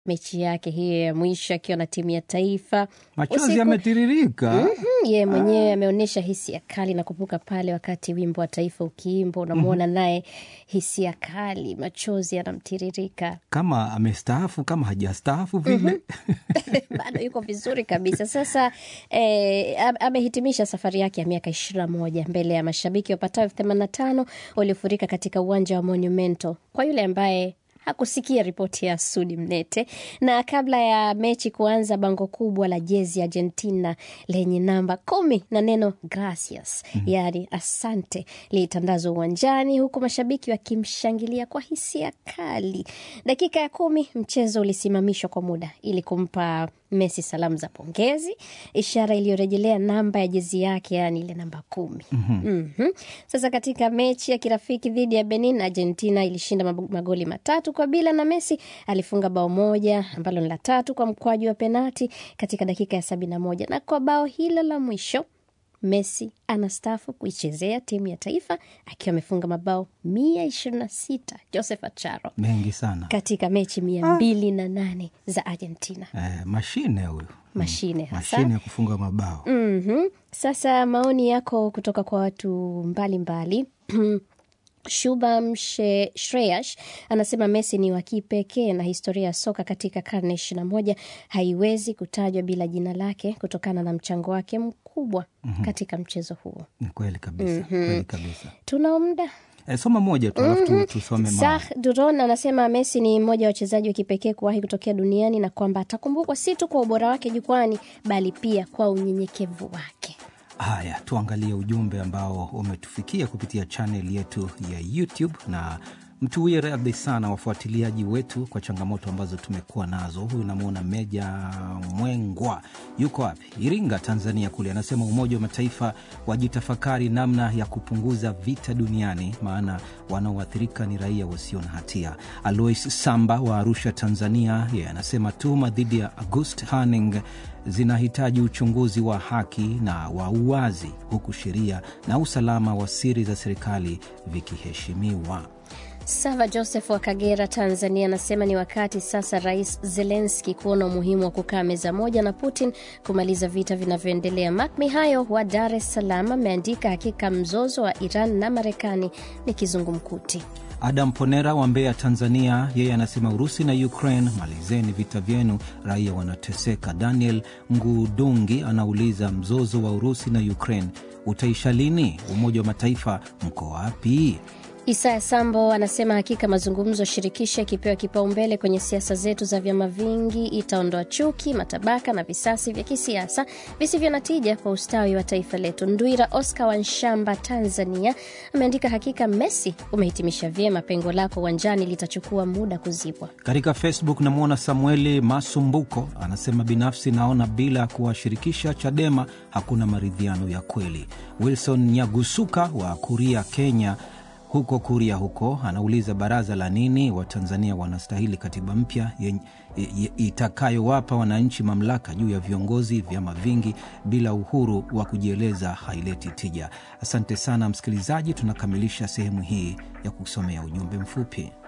mechi yake hiyo ya mwisho akiwa na timu ya taifa. Machozi Usiku- yametiririka. Mhm, yeye mwenyewe ameonyesha hisia kali na kupuka pale wakati wimbo wa taifa ukiimba, unamwona naye hisia kali, machozi yanamtiririka. Kama amestaafu kama hajastaafu vile. bado yuko vizuri kabisa. Sasa eh, am- amehitimisha safari yake ya miaka ishirini na moja mbele ya mashabiki wapatao elfu themanini na tano waliofurika katika uwanja wa Monumento. Kwa yule ambaye hakusikia ripoti ya Sudi Mnete. Na kabla ya mechi kuanza, bango kubwa la jezi ya Argentina lenye namba kumi na neno gracias, yaani asante, lilitandazwa uwanjani, huku mashabiki wakimshangilia kwa hisia kali. Dakika ya kumi mchezo ulisimamishwa kwa muda ili kumpa Messi salamu za pongezi, ishara iliyorejelea namba ya jezi yake, yaani ile namba kumi. Mhm. Sasa katika mechi ya kirafiki dhidi ya Benin, Argentina ilishinda mab- magoli matatu kwa bila, na Messi alifunga bao moja ambalo ni la tatu kwa mkwaju wa penati katika dakika ya sabini na moja na kwa bao hilo la mwisho Messi anastaafu kuichezea timu ya taifa akiwa amefunga mabao mia ishirini na sita Joseph Acharo Mengi sana. katika mechi mia mbili na nane za Argentina. Eh, mashine huyu. Mashine hasa. Mashine ya kufunga mabao. Mhm. Sasa maoni yako kutoka kwa watu mbalimbali Shubham She- Shreyash anasema Messi ni wa kipekee na historia ya soka katika karne ishirini na moja haiwezi kutajwa bila jina lake kutokana na mchango wake mkubwa katika mchezo huo. Ni kweli kabisa. Kweli kabisa. Tuna muda Eh, soma moja tu alafu tu- tusome maoni. Sah Duron anasema Messi ni mmoja wa wachezaji wa kipekee kuwahi kutokea duniani na kwamba atakumbukwa si tu kwa ubora wake jukwani bali pia kwa unyenyekevu wake. Haya, tuangalie ujumbe ambao umetufikia kupitia chaneli yetu ya YouTube na mtuwie radhi sana wafuatiliaji wetu kwa changamoto ambazo tumekuwa nazo. Huyu namwona Meja Mwengwa yuko wapi? Iringa, Tanzania kule, anasema Umoja wa Mataifa wajitafakari namna ya kupunguza vita duniani, maana wanaoathirika ni raia wasio na hatia. Alois Samba wa Arusha, Tanzania, yeye anasema tuhuma dhidi ya August Hanning zinahitaji uchunguzi wa haki na wa uwazi, huku sheria na usalama wa siri za serikali vikiheshimiwa. Sava Joseph wa Kagera, Tanzania, anasema ni wakati sasa Rais Zelenski kuona umuhimu wa kukaa meza moja na Putin kumaliza vita vinavyoendelea. Mak Mihayo wa Dar es Salaam ameandika, hakika mzozo wa Iran na Marekani ni kizungumkuti. Adam Ponera wa Mbeya, Tanzania, yeye anasema Urusi na Ukraine, malizeni vita vyenu, raia wanateseka. Daniel Ngudungi anauliza mzozo wa Urusi na Ukraine utaisha lini? Umoja wa Mataifa mko wapi? Isaya Sambo anasema hakika mazungumzo shirikishi yakipewa kipaumbele kwenye siasa zetu za vyama vingi itaondoa chuki, matabaka na visasi vya kisiasa visivyo na tija kwa ustawi wa taifa letu. Ndwira Oscar wa Nshamba, Tanzania, ameandika hakika Messi umehitimisha vyema, pengo lako uwanjani litachukua muda kuzibwa. Katika Facebook namwona Samueli Masumbuko anasema binafsi naona bila kuwashirikisha Chadema hakuna maridhiano ya kweli. Wilson Nyagusuka wa Kuria, Kenya, huko Kuria huko anauliza baraza la nini? Watanzania wanastahili katiba mpya yenye- i- itakayowapa wananchi mamlaka juu ya viongozi. Vyama vingi bila uhuru wa kujieleza haileti tija. Asante sana msikilizaji, tunakamilisha sehemu hii ya kusomea ujumbe mfupi.